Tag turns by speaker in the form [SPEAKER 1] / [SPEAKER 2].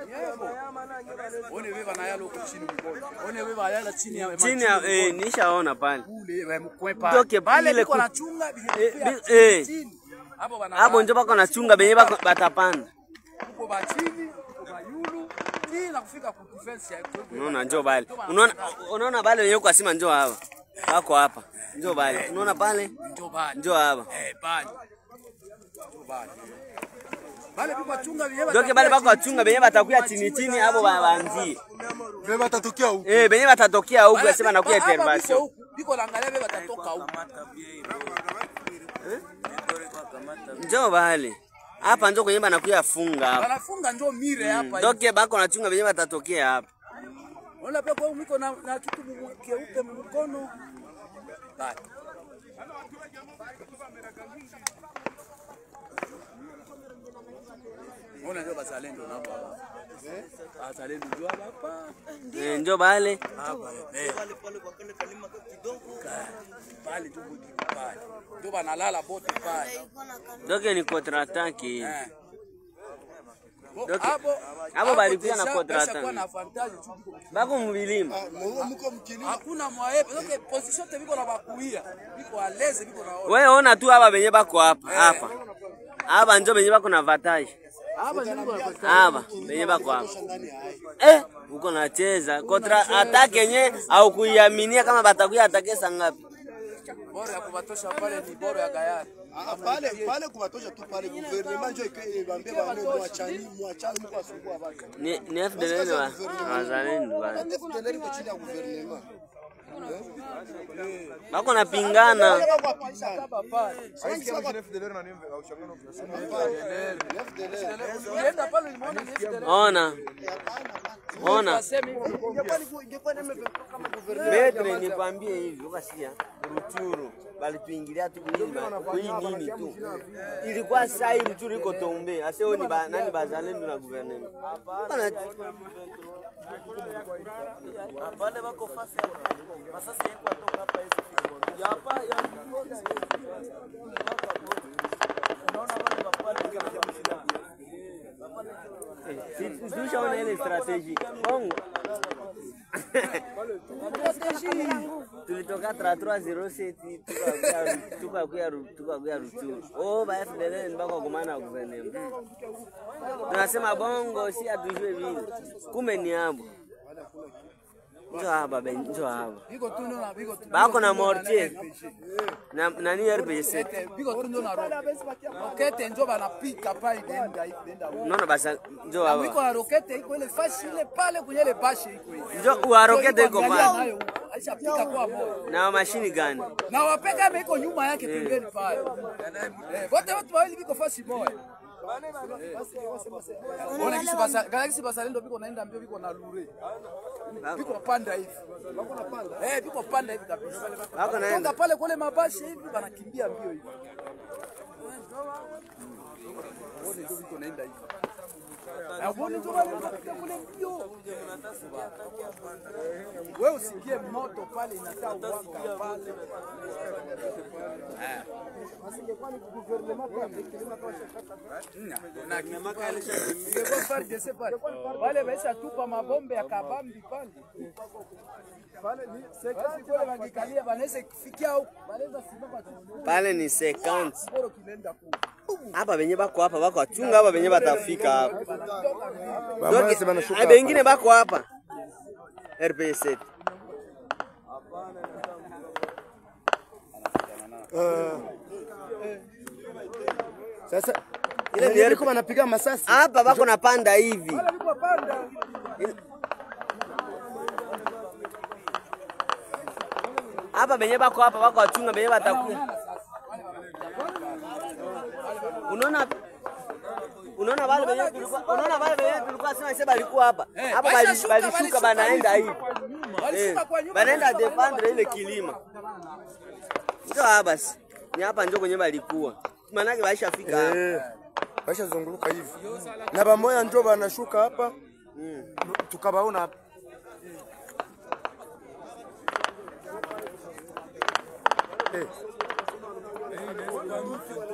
[SPEAKER 1] One wewe banayala huko chini mkono. One wewe banayala chini ya
[SPEAKER 2] chini ya eh, nishaona pale
[SPEAKER 1] kule wewe mkwepa.
[SPEAKER 2] Toke
[SPEAKER 1] Pale
[SPEAKER 2] pile
[SPEAKER 1] biko
[SPEAKER 2] ku-
[SPEAKER 1] nachunga
[SPEAKER 2] Eh,
[SPEAKER 1] biko
[SPEAKER 2] bi- eh.
[SPEAKER 1] chini. Hapo bana.
[SPEAKER 2] hapo njo bako nachunga benye bako- batapanda
[SPEAKER 1] uko ba chini, uko ba yulu. Hii na kufika ku defense ya kwepo.
[SPEAKER 2] unaona njo bale unaona unaona bale wenye uko asima njo hapa wako hapa njo bale unaona pale
[SPEAKER 1] Ndio bali.
[SPEAKER 2] njo hapa
[SPEAKER 1] Eh, bali. Ndio bali. Bale biko chunga vyenyewe.
[SPEAKER 2] doke bale bako wachunga benye batakuya chini chini hapo ba- baanzie
[SPEAKER 3] Vile batatokea huko.
[SPEAKER 2] eh benye batatokea huku asema nakuya intervention
[SPEAKER 1] Biko naangalia bebe batatoka huko.
[SPEAKER 2] njo bale hapa njo kwenye banakuya funga hapa
[SPEAKER 1] Wanafunga njoo mire hapa.
[SPEAKER 2] doke bako nachunga benye batatokea hapa
[SPEAKER 1] Unaona pia kwa miko na na kitu mu- keupe mkono. Bali. Ona ndio bazalendo nabo hapa. Bazalendo ndio hapa.
[SPEAKER 2] eh, njo bale
[SPEAKER 1] Hapa. Eh. Pale tu budi pale. Ndio banalala bote pale.
[SPEAKER 2] doke ni contrataki
[SPEAKER 1] Eh.
[SPEAKER 2] Doki-
[SPEAKER 1] Hapo
[SPEAKER 2] hapo balikuwa na
[SPEAKER 1] desha-
[SPEAKER 2] contrat.
[SPEAKER 1] desha kuwa na avantage tu biko.
[SPEAKER 2] bako muvilima
[SPEAKER 3] Muko muko mkilima.
[SPEAKER 1] Hakuna mwaepe. Okay, position te biko na bakuia. Biko aleze biko na
[SPEAKER 2] wewe ona tu hapa benye bako hapa hapa hapa njo benye bako na vatage
[SPEAKER 1] hapa ndio biko na
[SPEAKER 2] hapa benye bako hapa eh uko nacheza kontra atake yenye au kuiaminia kama batakuya atake saa ngapi
[SPEAKER 1] bora ya kubatosha pale ni bora ya gayari.
[SPEAKER 3] Ah, pale pale kubatosha tu pale gouvernement njo ibambie bane mwachani mwachani mko asumbua watu.
[SPEAKER 2] ni ni FDLN wa wazalendo bana
[SPEAKER 3] FDLR iko chini ya gouvernement.
[SPEAKER 2] bako napingana
[SPEAKER 3] Wale wako wapinzani.
[SPEAKER 1] Hapa pale. Ulienda pale ulimuona ni FDLR.
[SPEAKER 2] ona ona
[SPEAKER 1] Wasemi
[SPEAKER 2] metre nikwambie hivi ukasikia ruchuru balituingilia tu kuiba kui nini tu ilikuwa saa hii ruchuru iko tombe aseo ni ba, nani bazalendo na guvernema Bana-
[SPEAKER 4] pale bako fasi masasi yako atoka hapa hizo ya hapa ya unaona wale mapale
[SPEAKER 2] Si- tushaona ile strategy bongo tulitoka 3307 tukakuya- tukakuya Ru- tukakuya ruchuru oh ba FDLN bako kumana na guvernema tunasema bongo si atujue vile kumbe ni abo njo hapa ben njo hapa
[SPEAKER 1] biko tu ndio na biko tu.
[SPEAKER 2] bako na mortier na nani RPC
[SPEAKER 1] Biko tu ndio na roket. Rokete ndio banapika pale denda denda.
[SPEAKER 2] unaona basa njo
[SPEAKER 1] Na wiko
[SPEAKER 2] hapa
[SPEAKER 1] na rokete iko ile fashi ile pale kwenye ile bashi iko hivi.
[SPEAKER 2] njo uarokete iko
[SPEAKER 1] Angalia
[SPEAKER 2] pale
[SPEAKER 1] nayo, Aishapika kwa moyo.
[SPEAKER 2] na mashini gani
[SPEAKER 1] Na wapeka ame iko nyuma yake pembeni pale. Eh, wote watu wawili biko fashi moja. Ona kisi basa, galaxy basalendo biko naenda mbio biko na lure. Biko panda hivi. Biko na panda. Eh, biko panda hivi kabisa.
[SPEAKER 2] Bako naenda.
[SPEAKER 1] Toka pale kule mabashi hivi banakimbia mbio hivi. Ona ndio biko naenda hivi. Na uone ndio wale wanapiga kule mbio. Wewe usikie moto pale inataa uwaka pale. Ingekuwa FARDC pale. Wale waisha tupa mabombe ya kabambi pale. Pale ni sekasi kule wangikalia wanaweza kufikia huko. Wanaweza simama tu.
[SPEAKER 2] pale ni sekansi
[SPEAKER 1] Bora kinaenda kule.
[SPEAKER 2] hapa benye bako hapa bako wachunga hapa benye batafika hapa
[SPEAKER 3] Bamasi banashuka.
[SPEAKER 2] Ah, bengine bako hapa RPC
[SPEAKER 3] Sasa
[SPEAKER 2] Ile
[SPEAKER 3] ile
[SPEAKER 2] ni
[SPEAKER 3] ndio wanapiga masasi.
[SPEAKER 2] hapa bako napanda hivi
[SPEAKER 1] Walikuwa panda.
[SPEAKER 2] hapa benye bako hapa bako wachunga benye batakuya unaona unaona wale benye tulikuwa unaona wale benye tulikuwa sema sasa balikuwa hapa hapa bali-
[SPEAKER 1] Balishuka,
[SPEAKER 2] balishuka
[SPEAKER 1] balishuka
[SPEAKER 2] banaenda
[SPEAKER 1] hivi.
[SPEAKER 2] hivi
[SPEAKER 1] Walishuka
[SPEAKER 2] Eh,
[SPEAKER 1] kwa nyuma.
[SPEAKER 2] banaenda defendre ile kilima ndio hapa basi ni hapa ndio kwenye balikuwa maanake baishafika hapa
[SPEAKER 3] Eh. Basha zunguluka hivi. Na bamoya njo banashuka hapa. Tukabaona hapa. Eh.